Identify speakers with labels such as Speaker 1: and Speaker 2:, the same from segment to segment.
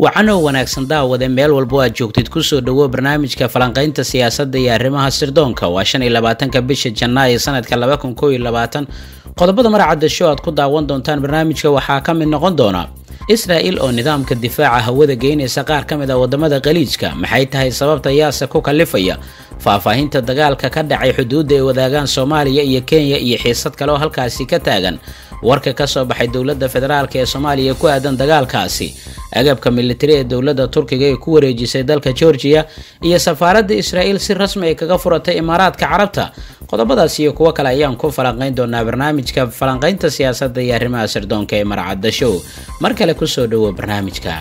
Speaker 1: wacanow wanaagsan daawade meel walbo aad joogtid kusoo dhawo barnaamijka falanqaynta siyaasadda iyo arrimaha sirdoonka waa shan iyo labaatanka bisha janaayo sanadka laba kun koob iyo labaatan qodobada maracadda show aad ku daawan doontaan barnaamijka waxaa ka mid noqon doona israa'il oo nidaamka difaaca hawada geynaysa qaar ka mid a wadamada khaliijka maxay tahay sababta yaase ku kalifaya faahfaahinta dagaalka ka dhacay xuduudda ay wadaagaan soomaaliya iyo kenya iyo xiisad kale oo halkaasi ka taagan warka ka soo baxay dowladda federaalk ee soomaaliya ku aadan dagaalkaasi agabka militari ee dowladda turkiga ee ku wareejisay dalka georgiya iyo safaaradda israa'iil si rasmi ay kaga furatay imaaraadka carabta qodobadaas iyo kuwo kale ayaan ku falanqayn doonaa barnaamijka falanqaynta siyaasadda iyo arrimaha sirdoonka ee marcadda show mar kale kusoo dhawo barnaamijka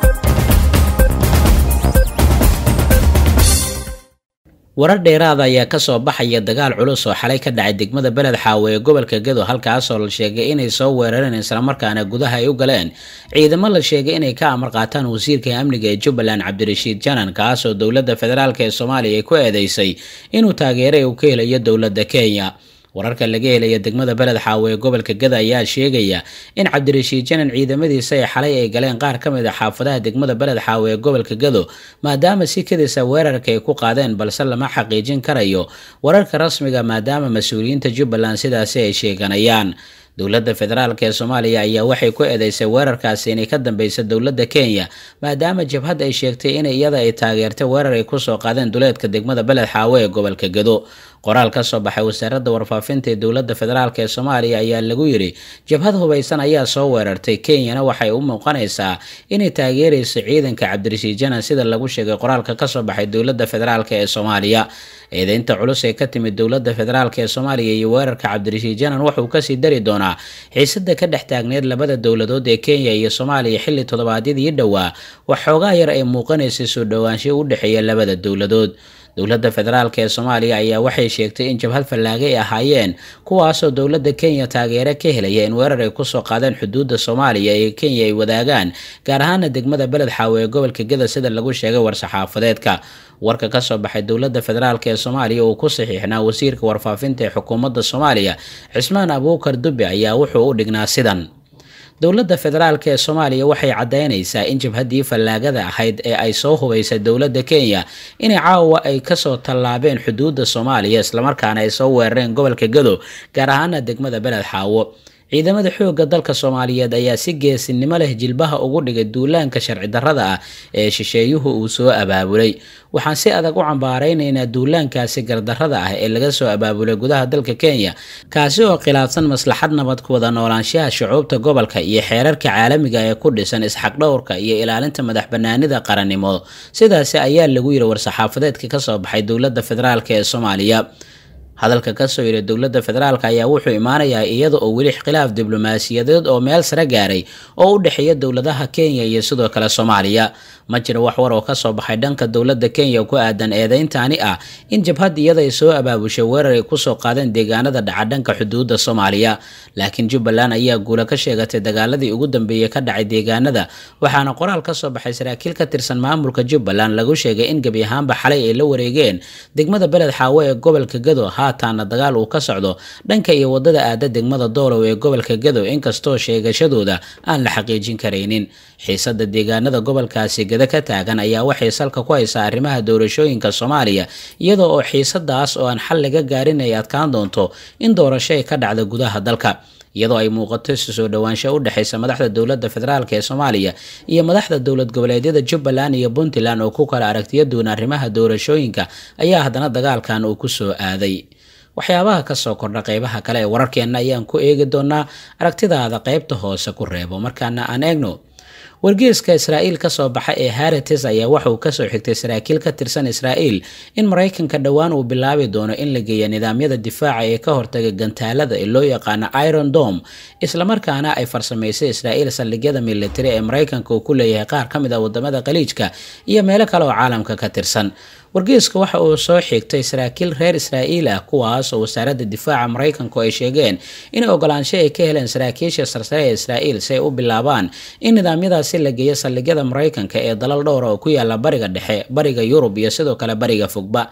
Speaker 1: warar dheeraada ayaa kasoo baxaya dagaal culus oo xalay ka dhacay degmada beled xaawe ee gobolka gedo halkaasoo la sheegay inay soo weerareen islamarkaana gudaha ay u galeen ciidamo la sheegay inay ka amar qaataan wasiirka amniga ee jubbaland cabdirashiid janan kaasoo dowladda federaalk ee soomaaliya ay ku eedeysay inuu taageeray uu ka helayo dowladda kenya wararka laga helaya degmada beled xaawe ee gobolka gada ayaa sheegaya in cabdirashiid janan ciidamadiisa ay xalay ay galeen qaar ka mid a xaafadaha degmada beled xaawe ee gobolka gado maadaama si kadisa weerarka ay ku qaadeen balse lama xaqiijin karayo wararka rasmiga maadaama mas-uuliyiinta jubbaland sidaasi ay sheeganayaan dowladda federaalk ee soomaaliya ayaa waxay ku eedeysay weerarkaasi inay ka dambeysa dowladda kenya maadaama jabhad ay sheegtay in iyada ay taageertay weerar ay kusoo qaadeen duleedka degmada beled xaawe ee gobolka gado qoraal ka soo baxay wasaaradda warfaafinta ee dowladda federaalk ee soomaaliya ayaa lagu yidhi jabhad hubaysan ayaa soo weerartay kenyana waxay u muuqanaysaa inay taageerayso ciidanka cabdirashiid janan sida lagu sheegay qoraalka kasoo baxay dowladda federaalk ee soomaaliya eedeynta culus ee ka timid dowladda federaalk ee soomaaliya iyo weerarka cabdirashiid janan wuxuu kasii dari doonaa xiisada ka dhex taagneed labada dowladood ee kenya iyo soomaaliya xilli toddobaadyadii dhowaa waxoogaa yar ay muuqanaysay soo dhowaansho u dhexeeya labada dowladood dowladda federaalk ee soomaaliya ayaa waxay sheegtay in jabhad fallaage ay ahaayeen kuwaasoo dowladda kenya taageero ka helaya in weerar ay kusoo qaadeen xuduudda soomaaliya ee kenya ay wadaagaan gaar ahaana degmada beled xaawe ee gobolka gada sida lagu sheegay war-saxaafadeedka warka kasoo baxay dowladda federaalk ee soomaaliya uu ku saxiixnaa wasiirka warfaafinta ee xukuumadda soomaaliya cismaan abuukar dube ayaa wuxuu u dhignaa sidan dowladda federaalk ee soomaaliya waxay caddaynaysaa in jabhaddii fallaagada ahayd ee ay soo hubaysay dowladda kenya inay caawa ay kasoo tallaabeen xuduudda soomaaliya islamarkaana ay soo weerareen gobolka gado gaar ahaana degmada beled xaawo ciidamada xoogga dalka soomaaliyeed ayaa si geesinimo leh jilbaha ugu dhigay duulaanka sharci darrada ah ee shisheeyuhu uu soo abaabulay waxaan si adag u cambaaraynaynaa duulaankaasi gardarrada ah ee laga soo abaabulay gudaha dalka kenya kaasi oo khilaafsan maslaxad nabad ku wada noolaanshaha shucuubta gobolka iyo xeerarka caalamiga ee ku dhisan isxaqdhowrka iyo ilaalinta madax banaanida qarannimo sidaasi ayaa lagu yiri war-saxaafadeedka kasoo baxay dowladda federaalk ee soomaaliya hadalka kasoo yidhi dowladda federaalk ayaa wuxuu imaanayaa iyada oo weli khilaaf diblomaasiyadeed oo meel sare gaaray oo u dhexeeya dowladaha kenya iyo sidoo kale soomaaliya ma jiro wax war oo kasoo baxay dhanka dowladda kenya ku aadan eedeyntaani ah in jabhad iyada ay soo abaabushay weerar ay kusoo qaadeen deegaanada dhaca dhanka xuduudda soomaaliya laakiin jubbaland ayaa guula ka sheegatay dagaaladii ugu dambeeyey ka dhacay deegaanada waxaana qoraal kasoo baxay saraakiil ka tirsan maamulka jubbaland lagu sheegay in gebi ahaanba xalay ay la wareegeen degmada beled xaawe ee gobolka gado haataana dagaal uu ka socdo dhanka iyo wadada aada degmada doolow ee gobolka gado inkastoo sheegashadooda aan la xaqiijin karaynin xiisada deegaanada gobolkaasi gada ka taagan ayaa waxay salka ku haysaa arrimaha doorashooyinka soomaaliya iyada oo xiisadaas oo aan xal laga gaarin ay adkaan doonto in doorasho ay ka dhacda gudaha dalka iyadoo ay muuqato isu soo dhowaansho u dhexaysa madaxda dowladda federaalk ee soomaaliya iyo madaxda dowlad goboleedyada jubbaland iyo puntland oo ku kala aragtiya duwan arrimaha doorashooyinka ayaa haddana dagaalkan uu ku soo aaday waxyaabaha kasoo kordha qeybaha kale ee wararkeenna ayaan ku eegi doonaa aragtidaada qeybta hoose ku reebo markaana aan eegno wargeeska israa'iil kasoo baxa ee harates ayaa waxauu kasoo xigtay saraakiil ka tirsan israa'iil in maraykanka dhowaan uu bilaabi doono in la geeya nidaamyada difaaca ee ka hortaga gantaalada ee loo yaqaano iron dom islamarkaana ay farsamaysay israa'iil saldhigyada militari ee maraykanka uu ku leeyahay qaar ka mid ah wadamada khaliijka iyo meelo kale oo caalamka ka tirsan wargeeska waxa uu soo xigtay saraakiil reer israa'iil ah kuwaas oo wasaaradda difaaca maraykanku ay sheegeen in ogolaansho ay ka heleen saraakiisha sarsare ee israa'iil si ay u bilaabaan in nidaamyadaasi la geeyo saldhigyada maraykanka ee dalal dhowra oo ku yaala bariga dhexe bariga yurub iyo sidoo kale bariga fogba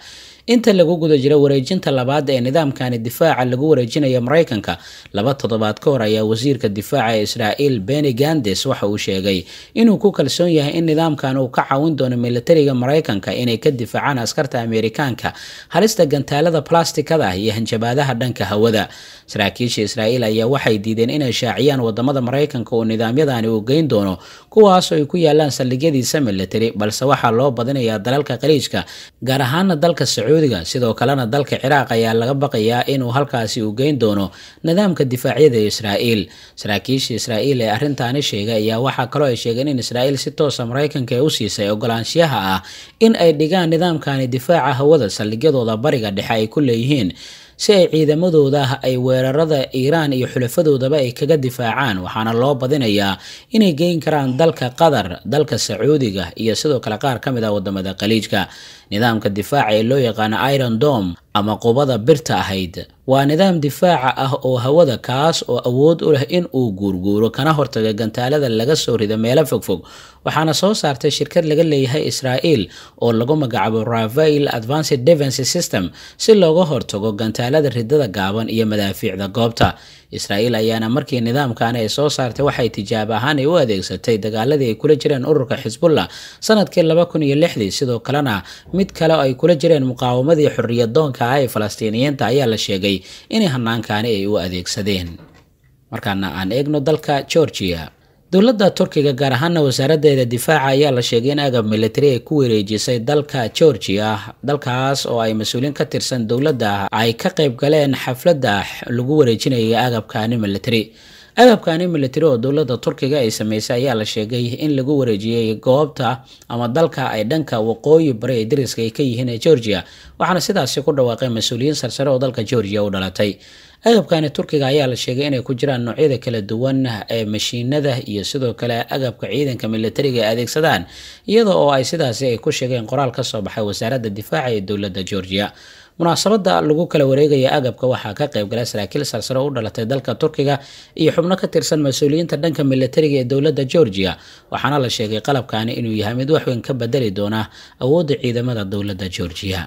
Speaker 1: inta lagu guda jiro wareejinta labaad ee nidaamkani difaaca lagu wareejinayo maraykanka laba toddobaad ka hor ayaa wasiirka difaaca ee israa'iil beni gandes waxa uu sheegay inuu ku kalsoon yahay in nidaamkan uu ka caawin doono militariga maraykanka inay ka difaacaan askarta ameerikaanka halista gantaalada blastikada iyo hanjabaadaha dhanka hawada saraakiisha israa'iil ayaa waxay diideen inay shaaciyaan wadamada maraykanka oo nidaamyadani uu geyn doono kuwaas oo ay ku yaalaan saldhigyadiisa militari balse waxaa loo badinayaa dalalka khaliijka gaar ahaana dalka sacuudiga sidoo kalena dalka ciraaq ayaa laga baqayaa inuu halkaasi uu geyn doono nidaamka difaacyada israa'iil saraakiisha israa'iil ee arrintaani sheegay ayaa waxaa kaloo ay sheegeen in israa'iil si toosa maraykanka ee u siisay ogolaanshiyaha ah in ay dhigaan nidaamkani difaaca hawada saldhigyadooda bariga dhexe ay ku leeyihiin si ay ciidamadooda ay weerarada iiraan iyo xulafadoodaba ay kaga difaacaan waxaana loo badinayaa inay geyn karaan dalka qatar dalka sacuudiga iyo sidoo kale qaar ka mid ah wadamada khaliijka nidaamka difaaca ee loo yaqaano iron dom ama qubada birta ahayd waa nidaam difaaca ah oo hawada kaas oo awood u leh in uu guurguuro kana hortaga gantaalada laga soo rido meelo fogfog waxaana soo saartay shirkad laga leeyahay israa'iil oo lagu magacaabo rafael advanced defense system si looga hortago gantaalada ridada gaaban iyo madaafiicda goobta israa'iil ayaana markii nidaamkan ay soo saartay waxay tijaabo ahaan ay u adeegsatay dagaaladii ay kula jireen ururka xisbullah sanadkii laba kun iyo lixdii sidoo kalena mid kale oo ay kula jireen muqaawamadii xorriyadoonka ah ee falastiiniyiinta ayaa la sheegay inay hanaankaani ay u adeegsadeen markaana aan eegno dalka georgia dowladda turkiga gaar ahaana wasaaraddeeda difaaca ayaa la sheegay in agab militari ay ku wareejisay dalka georgia dalkaas oo ay mas-uuliin ka tirsan dowladda ay ka qayb galeen xafladda lagu wareejinayay agabkaani militari agabkaani militari oo dowladda turkiga ay sameysay ayaa la sheegay in lagu wareejiyey goobta ama dalka ay dhanka waqooyi bari ee dariska ay ka yihiin ee georgia waxaana sidaasi ku dhawaaqay mas-uuliyiin sarsare oo dalka georgia u dhalatay agabkani turkiga ayaa la sheegay inay ku jiraan noocyada kala duwan ee mashiinada iyo sidoo kale agabka ciidanka militariga ay adeegsadaan iyada oo ay sidaasi ay ku sheegeen qoraal ka soo baxay wasaaradda difaaca ee dowladda georgia munaasabada lagu kala wareegaya agabka waxaa ka qayb galay saraakiil sarsare u dhalatay dalka turkiga iyo xubno ka tirsan mas-uuliyiinta dhanka militariga ee dowladda georgia waxaana la sheegay qalabkani inuu yahay mid waxweyn ka bedeli doona awoodda ciidamada dowladda georgia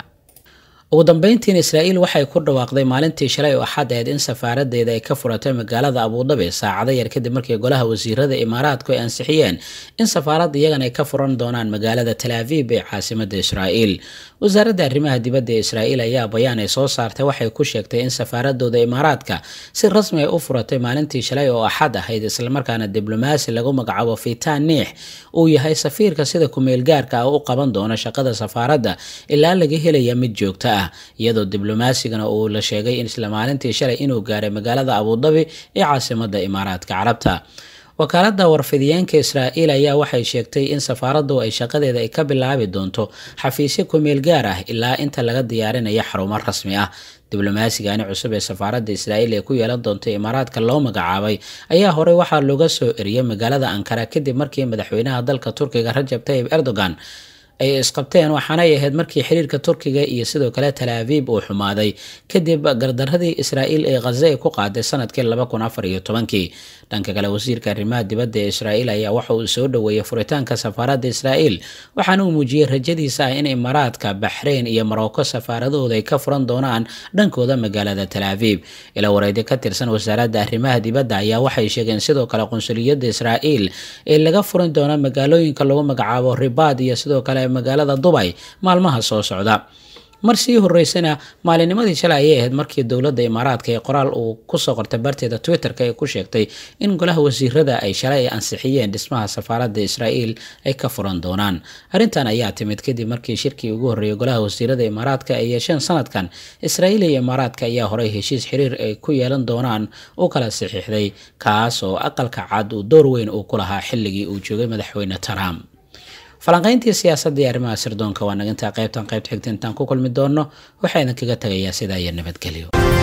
Speaker 1: ugu dambeyntiin israa'iil waxay ku dhawaaqday maalintii shalay oo axad aheyd in safaaradeeda ay ka furatay magaalada abuudabi saacado yar kadib markii golaha wasiirada imaaraadku ay ansixiyeen in safaarad iyagan ay ka furan doonaan magaalada talaaviib ee caasimada israa'iil wasaaradda arrimaha dibadda ee israa'iil ayaa bayaan ay soo saartay waxay ku sheegtay in safaaradooda imaaraadka si rasmi ay u furatay maalintii shalay oo axad ahayd islamarkaana diblomaasi lagu magacaabo fitaan niix uu yahay safiirka sida kumeelgaarka ah u qaban doona shaqada safaaradda ilaa laga helaya mid joogto ah iyadoo diblomasigana uu la sheegay isla maalintii shalay inuu gaaray magaalada abuudabi ee caasimada imaaraadka carabta wakaaladda warfidiyeenka israa'iil ayaa waxay sheegtay in safaaraddu ay shaqadeeda ay ka bilaabi doonto xafiisyo kumeel gaar ah ilaa inta laga diyaarinayo xarumo rasmi ah diblomaasigaani cusub ee safaaradda israa'iil ee ku yeelan doonta imaaraadka loo magacaabay ayaa horey waxaa looga soo eriyay magaalada ankara kadib markii madaxweynaha dalka turkiga rajab tayib erdogan ay isqabteen waxaanay ahayd markii xiriirka turkiga iyo sidoo kale talaaviib uu xumaaday kadib gardaradii israa'iil ee khaza ay ku qaaday sanadkii laba kun afar iyo tobankii dhanka kale wasiirka arrimaha dibadda ee israa'iil ayaa waxa uu soo dhoweeyey furitaanka safaaradda israa'iil waxaana uu muujiyey rajadiisa ah in imaaraadka baxreyn iyo marocco safaaradahooda ay ka furan doonaan dhankooda magaalada talaaviib ilaa wareedyo ka tirsan wasaaradda arrimaha dibadda ayaa waxay sheegeen sidoo kale qunsuliyadda israa'iil ee laga furan doona magaalooyinka lagu magacaabo ribaad iyo sidoo kale magaalada dubay maalmaha soo socda mar sii horeysana maalinimadii shalay ayay ahayd markii dowladda imaaraadka ee qoraal uu kusoo qortay barteeda twitter-ka ee ku sheegtay in golaha wasiirada ay shalay ay ansixiyeen dhismaha safaaradda israa'iil ay ka furan doonaan arrintan ayaa timid kadib markii shirkii ugu horreeyay golaha wasiirada imaaraadka ay yeesheen sanadkan israa'iil iyo imaaraadka ayaa horey heshiis xiriir ay ku yeelan doonaan u kala saxiixday kaas oo aqalka cad uu door weyn uu ku lahaa xilligii uu joogay madaxweyne trump falanqayntii siyaasadda iyo arrimaha sirdoonka waa nagintaa qaybtan qaybta xigta intaan ku kulmi doonno waxaa idinkaga tagayaa sidaa iyo nabadgelyo